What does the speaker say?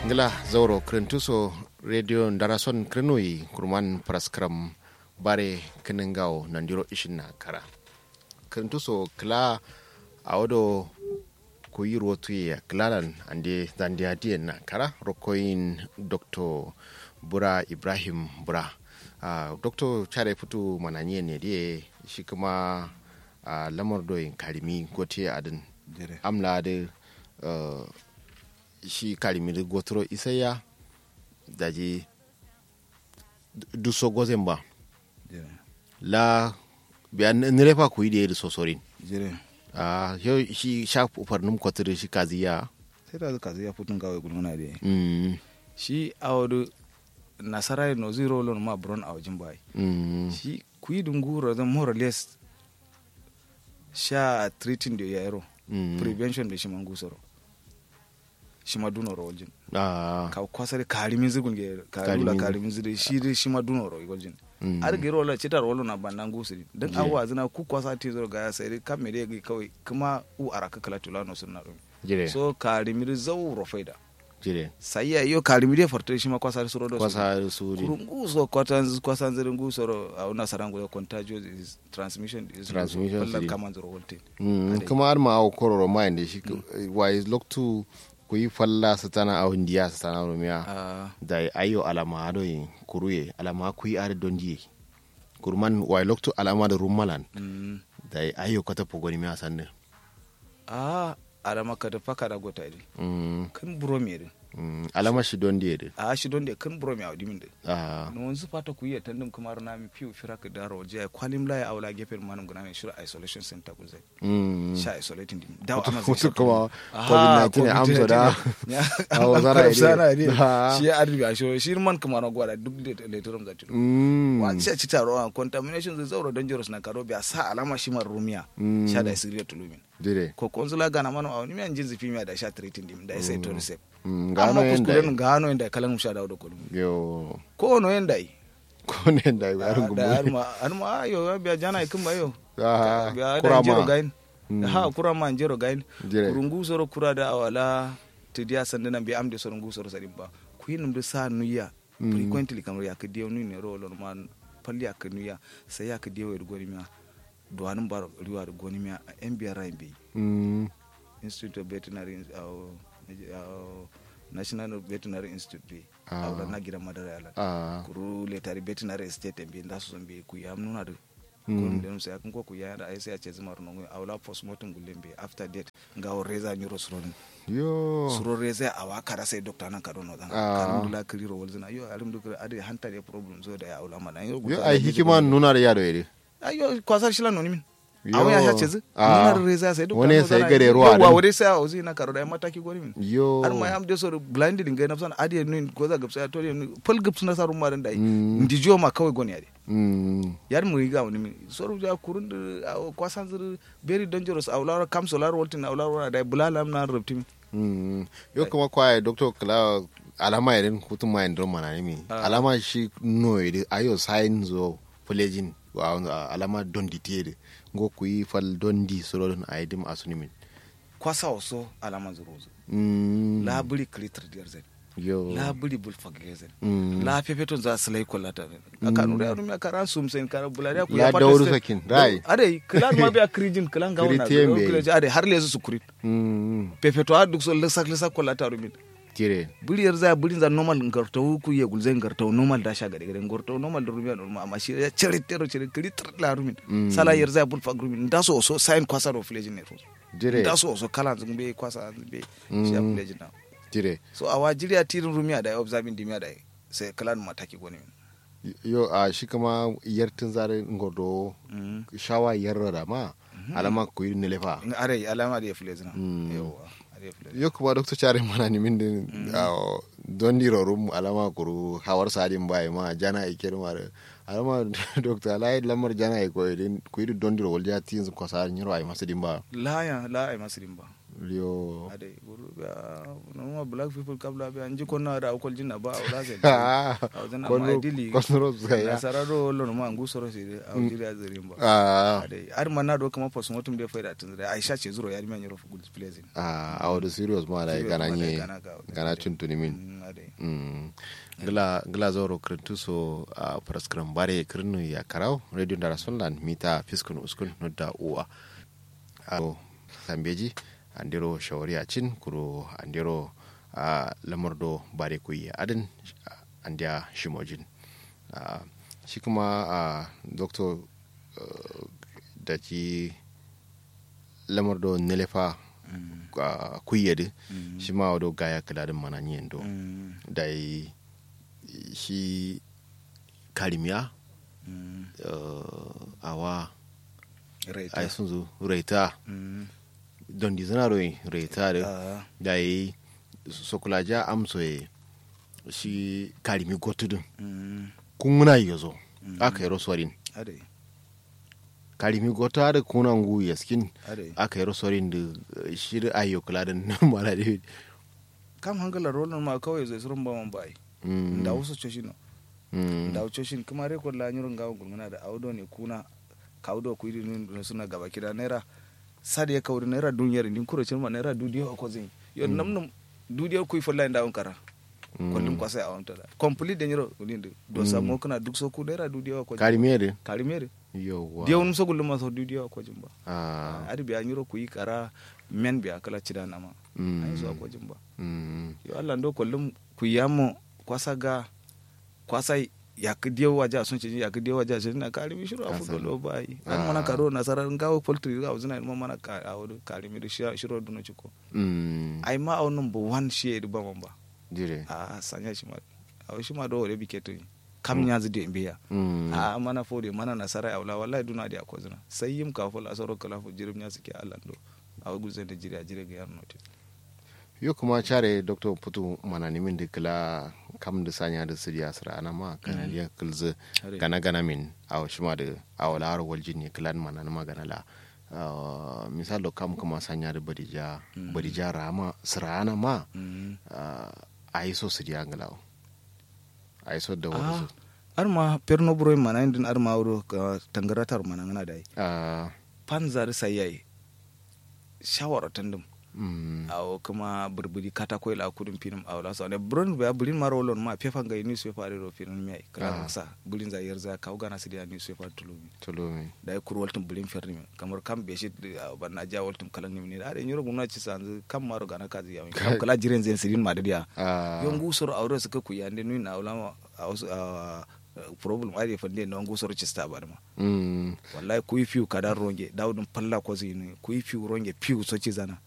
ngila zauro krentuso radio ndarason krenoi kurman praskram bare kenengao nandiro ishin kara krentuso kla awodo kuyiro tuye klalan ande zande adien na kara rokoin dr bura ibrahim bura uh, dr chare futu mananye ne die shi kuma uh, lamar doyin karimi gote adin amla da uh, shi karimi da gotoro isaya daji duso gozen ba la biya nirefa ku yi da yadda sosorin a yau shi sha ufarnin kwatar shi kaziya sai da kaziya futun kawai gulmuna da mm, shi a wadu nasara no zero lon ma bron a wajen bai mm, shi ku yi dungura zan more or less sha treating da yaro mm. prevention da shi man gusaro shi ma dunoro wajen a ka kwasare karimin zigun ge karula Karimin- karimin zire shi dai shi ma dunoro wajen Mm. ar gero la citar wolo na bandan gusiri dan Je. awa zina ku kwasa ti zo ga sai dai kam me dai kawai kuma u araka kala tulano sunna dum jire so karimir zauro faida jire sai ya yo karimir farto shi ma kwasa suro do kwasa su ne kurungu so kwatan kwasan zirin gusoro a una sarango da contagious is transmission is Transmission wallan is- kaman zuro wolte Mm, Ade. kuma har ma awo kororo ma da shi wai loktu ku yi falla su tana a hundiya su tana rumiya ah da ayo alama ado yin kuruye alama ku yi are don diye kurman wai loktu alama da rumalan mm da ayo kata pogoni mi asanne ah adama ka da faka da gota idi mm, kan buro me din mm, alama shi don diye de a shi don da kan buro me audi min din ah no wanzu fata ku yi tandem kamar na mi fiu fira ka daro je kwalim la ya aula gefen manum guna mai shira isolation center ku zai mm. sha isolating din dawo Wato- ama wato kuma COVID-19 ne amsa da- Awo zara ide. zara ne Ha. shi ya arbi a shi shi man kamar gwada duk da leturum za ta Mm, wa ci ci taro a contamination zai zauro dangerous na karo biya sa alama shi mar rumiya Mm. sha da siriya tulumin dire ko konzula gana mana a wani miyan jinsi fimiya da sha treating dim da sai to receive Mm, amma gano yanda kuskuren gano yanda kalan sha da kolum yo ko no yanda yi ko ne da ya rungu da arma arma ayo ya biya jana ikin ba yo Ah, biya da kurama. jero gain Mm. ha kura ma jero gain Jere. kurungu soro kura da awala to dia sandana bi amde soro ngu soro sadin ba ku yin da sa nuya Mm. frequently kamar ya ka diyo nu ne ro lon man palli ya ka nuya sai ya ka diyo da goni miya duwanin bar riwa da goni miya en biya rain bi Mm, institute of veterinary uh, uh, national veterinary institute bi Ah. awla na gidan madara yalan ah kuru letari veterinary estate bi nda su bi ku ya nuna da Mm. kun dem sai kun ko ku ya da ai sai a ce zuma runo awla postmortem gulen bi after death ga o reza nyuro suron yo suro reza a wa kara sai doctor nan ka dono dan Ah. karim dula kiriro walzina yo alim dukira ade hanta de problem zo da ya awla mana yo yo ai hikima nuna da yado yare ayo kwasar shila noni min Yo. awon ya shace zu Ah. nuna da reza sai doctor Wani nan sai zana- gare ruwa Yawwa, din. wani sai a ozi na karo da mataki goni min yo har ma yam de so blinded ngai na san ade nun ko za gapsa to ne pul gaps na sarum maran dai Mm. ndijo ma kawai goni ade Mm, yar mu riga wani min soru ja kurun da kwasan zuru very dangerous a ulara kam solar voltin a ulara da bulalam na rubtim mm. yo kuma kwaye doctor kala alama irin hutun ma indron mana ne mi Ah. alama shi no ide ayo signs of pledging alama don ditiere ngo ku yi fal don di soro don aidim asuni min kwasa waso alaman zuru zu Mm, la buri kritar diyar zai yo la buri bul fagge zai Mm. la fefeton za su lai kwallata aka nura ya rumya karan sum sen kara bulariya ku La dauru sakin, rai. ade kilan ma biya krijin kilan ga wannan Kiritin bai. ade har lezu su kurit Mm, fefeto a duk so lisak lisak kwallata rumin tire buriyar za burin za normal ngartawu ku ye gulzen ngartawu normal da sha gade gade ngartawu normal da rumiya normal amma shi ya cire tero cire kiri tar la rumin Mm. sala yar za bul fag rumin da so so sign kwasa ro flejin ne Jire. da so so kala zun be kwasa zun be shi ya Mm. flejin na tire so a wajiriya tirin rumiya da observing dimiya da sai kala mataki goni yo a shi kama yartin zare ngodo mm shawa yarra da ma alama ku yi nilefa are alama da ya flejin na Mm. yawa are ya flejin yo kuma doctor chare mana ni min din ah, don diro rum alama kuru hawar sadin bai ma jana e ker mare alama doctor lai lamar jana e ko din ku yi don diro walja tin ko sa ni ro ai masidin ba la ya la ai masirin ba yo ade guru ga no black people kabla be anji konna da akol jinna ba awla sai Ah, awzana kono- ma dili kono sai ya. nasararo lo no ma ngu soro si a jiri a zirin ba ah ade ar manna do kama post mortem de faida tun da aisha ce zuro yari men yoro fu good pleasing ah a wadu serious ma da Serious gana ma da nye gana ga- gana tuntuni min Mm, Mm. gila gila zoro krintu so a praskram bare krinu ya karau radio dara sonland mita fiskun uskun no da uwa a sambeji andiro shawari a cin kuro andiro a lamardo bare kuyi adin andiya shimojin Ah, shi kuma a doctor uh, da ki lamardo nelefa uh, kuyyade shi ma wado gaya kaladin mananyen do Mm, da yi shi karimiya mm, uh, awa right. ai sun zo raita Mm, don di zana roi raita da ah, da yi sokulaja amso ye shi karimi gotudun mm, kun muna yi zo aka yi roswarin ade karimi gota da kuna ngu yaskin ade aka yi roswarin da uh, shi da ayo kula da mala da kam hangala rolon ma kawai zai surun ba man bai Mm, da wasu coshino mm, da coshin kuma rekod la nyurin gawo gulmuna da audo ne kuna kaudo ku idi nun suna gaba kida naira sadi ya kawri naira duniyar din kuro cin ma naira dudiyo ko zin yo namnum dudiyo ku folla inda on kara mm. kollum ko sai awon tada complete de nyiro ulinde do samo kuna duk so ku naira dudiyo ko karimi da karimere yauwa diyo num so gulum ma so dudiyo ko jimba Ah, adi biya nyiro ku yi kara men biya kala cida nama mm, ai so ko jimba mm, yo Allah ndo kollum ku yamo kwasa ga kwasa yak diyo waja sun ce yak diyo waja sun na kari mi shiru afu Asali. dolo bai Ah. an mana karo na sarar ngawo poultry ga uzuna mo mana ka awodo kari mi shi shiru duno chiko mm, ai ma aw number 1 shi ba mamba dire a sanya shi ma aw shi ma do wore biketo kam nya zide biya Mm, a mana fode mana nasara awla wallahi duna di akozuna sai yim ka fol asaro kala fu jirim nya sike Allah ndo aw guzen de jiri ajire ga yarno te yo kuma care dr putu mana nimin da kila kam da sanya da siriya sira ana ma kana liya kilzi Hare. gana gana min a shima da a wala har waljin ne kilan mana na magana la Ah, misal da kam kuma sanya da badija badija rama sira ana ma mm. ah, a yi so siriya ngalawo a yi so da wani ah so arma perno buro mana indin arma wuro ka tangaratar mana ngana dai Ah, panzar sayai shawara tandum mm, awo kuma burburi katako la kudum pinum awla so ne buron ba bulin marolon ma pefa ga news paper ro pinum mi Ah. kala sa bulin za yerza ka ugana sidia news paper tulumi tolo mi da ya kuru waltum bulin ferni mi kamar kam be shi banna ja waltum kalan ni ne ade nyoro gumna ci sanzu kam maro gana ka ziya mi kam kala jiren zen sirin ma dia Ah, yon gusoro awro suka ku yande nu na awla a problem ade fande no gusoro ci sta ba ma mm, wallahi kuyi fiu kada ronge dawdum palla ko zini kuyi fiu ronge fiu so ci zana